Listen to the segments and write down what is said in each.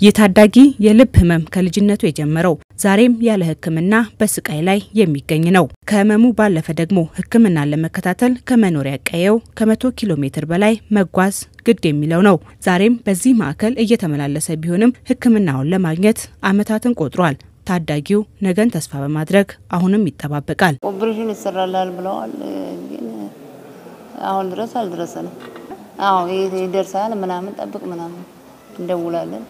ይህ ታዳጊ የልብ ህመም ከልጅነቱ የጀመረው ዛሬም ያለ ሕክምና በስቃይ ላይ የሚገኝ ነው። ከህመሙ ባለፈ ደግሞ ሕክምናን ለመከታተል ከመኖሪያ ቀየው ከመቶ ኪሎ ሜትር በላይ መጓዝ ግድ የሚለው ነው። ዛሬም በዚህ ማዕከል እየተመላለሰ ቢሆንም ሕክምናውን ለማግኘት ዓመታትን ቆጥሯል። ታዳጊው ነገን ተስፋ በማድረግ አሁንም ይጠባበቃል። ኦፕሬሽን ይሰራላል ብለዋል፣ ግን አሁን ድረስ አልደረሰንም። አዎ ይደርሳል ምናምን ጠብቅ ምናምን እንደውላለን።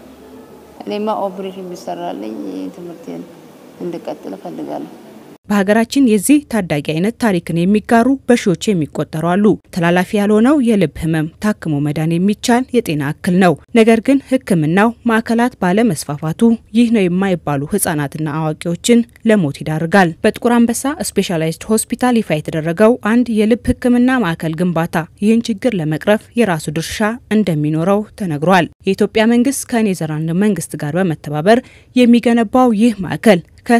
እኔማ ኦፕሬሽን ቢሰራልኝ ትምህርቴን እንድቀጥል እፈልጋለሁ። በሀገራችን የዚህ ታዳጊ አይነት ታሪክን የሚጋሩ በሺዎች የሚቆጠሩ አሉ። ተላላፊ ያልሆነው የልብ ህመም ታክሞ መዳን የሚቻል የጤና እክል ነው። ነገር ግን ሕክምናው ማዕከላት ባለመስፋፋቱ ይህ ነው የማይባሉ ህጻናትና አዋቂዎችን ለሞት ይዳርጋል። በጥቁር አንበሳ ስፔሻላይዝድ ሆስፒታል ይፋ የተደረገው አንድ የልብ ሕክምና ማዕከል ግንባታ ይህን ችግር ለመቅረፍ የራሱ ድርሻ እንደሚኖረው ተነግሯል። የኢትዮጵያ መንግስት ከኔዘርላንድ መንግስት ጋር በመተባበር የሚገነባው ይህ ማዕከል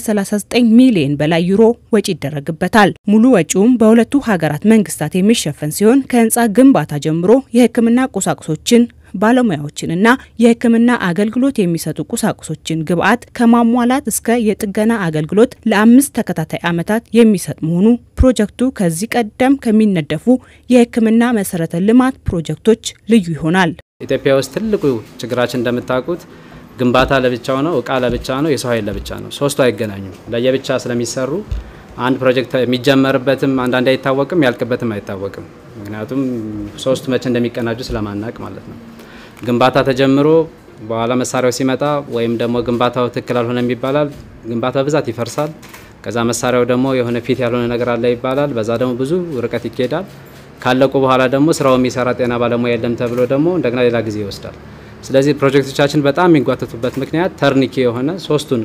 ከ39 ሚሊዮን በላይ ዩሮ ወጪ ይደረግበታል። ሙሉ ወጪውም በሁለቱ ሀገራት መንግስታት የሚሸፈን ሲሆን ከህንፃ ግንባታ ጀምሮ የህክምና ቁሳቁሶችን ባለሙያዎችንና የህክምና አገልግሎት የሚሰጡ ቁሳቁሶችን ግብአት ከማሟላት እስከ የጥገና አገልግሎት ለአምስት ተከታታይ ዓመታት የሚሰጥ መሆኑ ፕሮጀክቱ ከዚህ ቀደም ከሚነደፉ የህክምና መሰረተ ልማት ፕሮጀክቶች ልዩ ይሆናል። ኢትዮጵያ ውስጥ ትልቁ ችግራችን እንደምታውቁት ግንባታ ለብቻው ነው፣ እቃ ለብቻ ነው፣ የሰው ኃይል ለብቻ ነው። ሶስቱ አይገናኙም። ለየብቻ ስለሚሰሩ አንድ ፕሮጀክት የሚጀመርበትም አንዳንዴ አይታወቅም፣ ያልቅበትም አይታወቅም። ምክንያቱም ሶስቱ መቼ እንደሚቀናጁ ስለማናቅ ማለት ነው። ግንባታ ተጀምሮ በኋላ መሳሪያው ሲመጣ ወይም ደግሞ ግንባታው ትክክል አልሆነም ይባላል። ግንባታው ብዛት ይፈርሳል። ከዛ መሳሪያው ደግሞ የሆነ ፊት ያልሆነ ነገር አለ ይባላል። በዛ ደግሞ ብዙ ርቀት ይኬዳል። ካለቁ በኋላ ደግሞ ስራው የሚሰራ ጤና ባለሙያ የለም ተብሎ ደግሞ እንደገና ሌላ ጊዜ ይወስዳል። ስለዚህ ፕሮጀክቶቻችን በጣም የሚጓተቱበት ምክንያት ተርኒኬ የሆነ ሶስቱን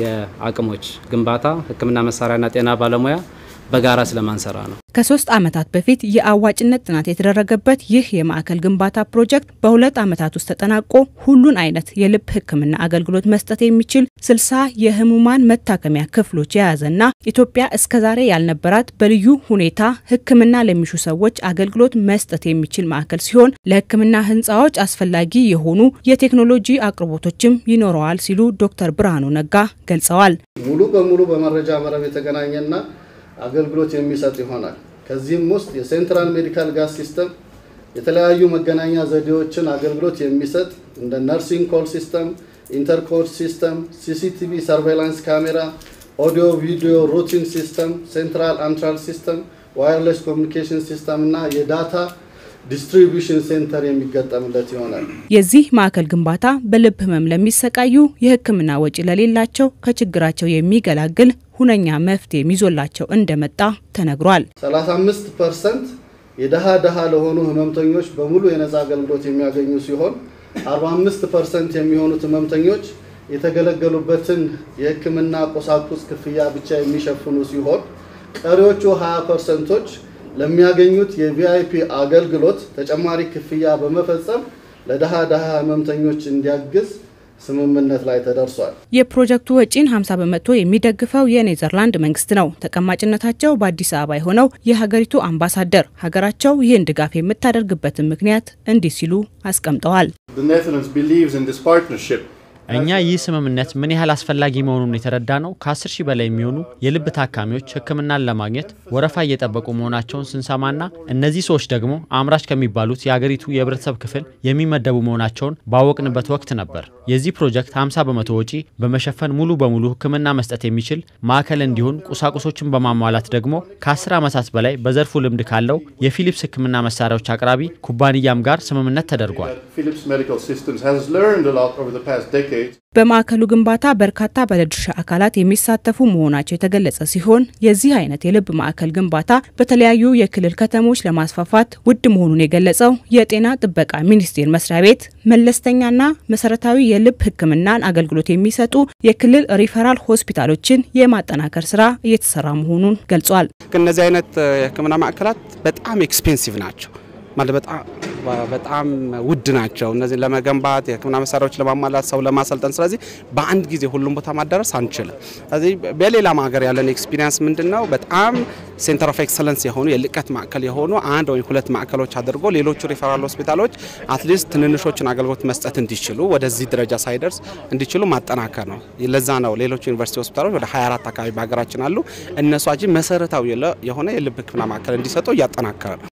የአቅሞች ግንባታ፣ ሕክምና መሳሪያና ጤና ባለሙያ በጋራ ስለማንሰራ ነው። ከሶስት ዓመታት በፊት የአዋጭነት ጥናት የተደረገበት ይህ የማዕከል ግንባታ ፕሮጀክት በሁለት ዓመታት ውስጥ ተጠናቆ ሁሉን አይነት የልብ ሕክምና አገልግሎት መስጠት የሚችል ስልሳ የህሙማን መታከሚያ ክፍሎች የያዘና ኢትዮጵያ እስከዛሬ ያልነበራት በልዩ ሁኔታ ሕክምና ለሚሹ ሰዎች አገልግሎት መስጠት የሚችል ማዕከል ሲሆን ለሕክምና ህንፃዎች አስፈላጊ የሆኑ የቴክኖሎጂ አቅርቦቶችም ይኖረዋል ሲሉ ዶክተር ብርሃኑ ነጋ ገልጸዋል። ሙሉ በሙሉ በመረጃ መረብ የተገናኘና አገልግሎት የሚሰጥ ይሆናል። ከዚህም ውስጥ የሴንትራል ሜዲካል ጋዝ ሲስተም የተለያዩ መገናኛ ዘዴዎችን አገልግሎት የሚሰጥ እንደ ነርሲንግ ኮል ሲስተም፣ ኢንተርኮድ ሲስተም፣ ሲሲቲቪ ሰርቬላንስ ካሜራ፣ ኦዲዮ ቪዲዮ ሩቲን ሲስተም፣ ሴንትራል አንትራል ሲስተም፣ ዋየርለስ ኮሚኒኬሽን ሲስተም እና የዳታ ዲስትሪቢዩሽን ሴንተር የሚገጠምለት ይሆናል። የዚህ ማዕከል ግንባታ በልብ ህመም ለሚሰቃዩ የህክምና ወጪ ለሌላቸው ከችግራቸው የሚገላግል ሁነኛ መፍትሄ ይዞላቸው እንደመጣ ተነግሯል። 35 ፐርሰንት የደሃ ደሃ ለሆኑ ህመምተኞች በሙሉ የነፃ አገልግሎት የሚያገኙ ሲሆን 45 ፐርሰንት የሚሆኑት ህመምተኞች የተገለገሉበትን የህክምና ቁሳቁስ ክፍያ ብቻ የሚሸፍኑ ሲሆን ቀሪዎቹ 20 ፐርሰንቶች ለሚያገኙት የቪአይፒ አገልግሎት ተጨማሪ ክፍያ በመፈጸም ለደሃ ደሃ ህመምተኞች እንዲያግዝ ስምምነት ላይ ተደርሷል። የፕሮጀክቱ ወጪን 50 በመቶ የሚደግፈው የኔዘርላንድ መንግስት ነው። ተቀማጭነታቸው በአዲስ አበባ የሆነው የሀገሪቱ አምባሳደር ሀገራቸው ይህን ድጋፍ የምታደርግበትን ምክንያት እንዲህ ሲሉ አስቀምጠዋል። እኛ ይህ ስምምነት ምን ያህል አስፈላጊ መሆኑን የተረዳ ነው ከ10 ሺህ በላይ የሚሆኑ የልብ ታካሚዎች ሕክምናን ለማግኘት ወረፋ እየጠበቁ መሆናቸውን ስንሰማና እነዚህ ሰዎች ደግሞ አምራች ከሚባሉት የአገሪቱ የህብረተሰብ ክፍል የሚመደቡ መሆናቸውን ባወቅንበት ወቅት ነበር። የዚህ ፕሮጀክት 50 በመቶ ወጪ በመሸፈን ሙሉ በሙሉ ሕክምና መስጠት የሚችል ማዕከል እንዲሆን ቁሳቁሶችን በማሟላት ደግሞ ከ10 ዓመታት በላይ በዘርፉ ልምድ ካለው የፊሊፕስ ሕክምና መሳሪያዎች አቅራቢ ኩባንያም ጋር ስምምነት ተደርጓል። በማዕከሉ ግንባታ በርካታ ባለድርሻ አካላት የሚሳተፉ መሆናቸው የተገለጸ ሲሆን የዚህ አይነት የልብ ማዕከል ግንባታ በተለያዩ የክልል ከተሞች ለማስፋፋት ውድ መሆኑን የገለጸው የጤና ጥበቃ ሚኒስቴር መስሪያ ቤት መለስተኛና መሰረታዊ የልብ ሕክምናን አገልግሎት የሚሰጡ የክልል ሪፈራል ሆስፒታሎችን የማጠናከር ስራ እየተሰራ መሆኑን ገልጿል። እነዚህ አይነት የሕክምና ማዕከላት በጣም ኤክስፔንሲቭ ናቸው። ማለት በጣም በጣም ውድ ናቸው። እነዚህን ለመገንባት የሕክምና መሳሪያዎች ለማሟላት ሰው ለማሰልጠን፣ ስለዚህ በአንድ ጊዜ ሁሉም ቦታ ማዳረስ አንችልም። ስለዚህ በሌላም ሀገር ያለን ኤክስፒሪየንስ ምንድን ነው? በጣም ሴንተር ኦፍ ኤክሰለንስ የሆኑ የልቀት ማዕከል የሆኑ አንድ ወይም ሁለት ማዕከሎች አድርጎ ሌሎቹ ሪፈራል ሆስፒታሎች አትሊስት ትንንሾችን አገልግሎት መስጠት እንዲችሉ ወደዚህ ደረጃ ሳይደርስ እንዲችሉ ማጠናከር ነው። ለዛ ነው ሌሎች ዩኒቨርሲቲ ሆስፒታሎች ወደ 24 አካባቢ በሀገራችን አሉ። እነሱ አጂ መሰረታዊ የሆነ የልብ ሕክምና ማዕከል እንዲሰጡ እያጠናከረ ነው።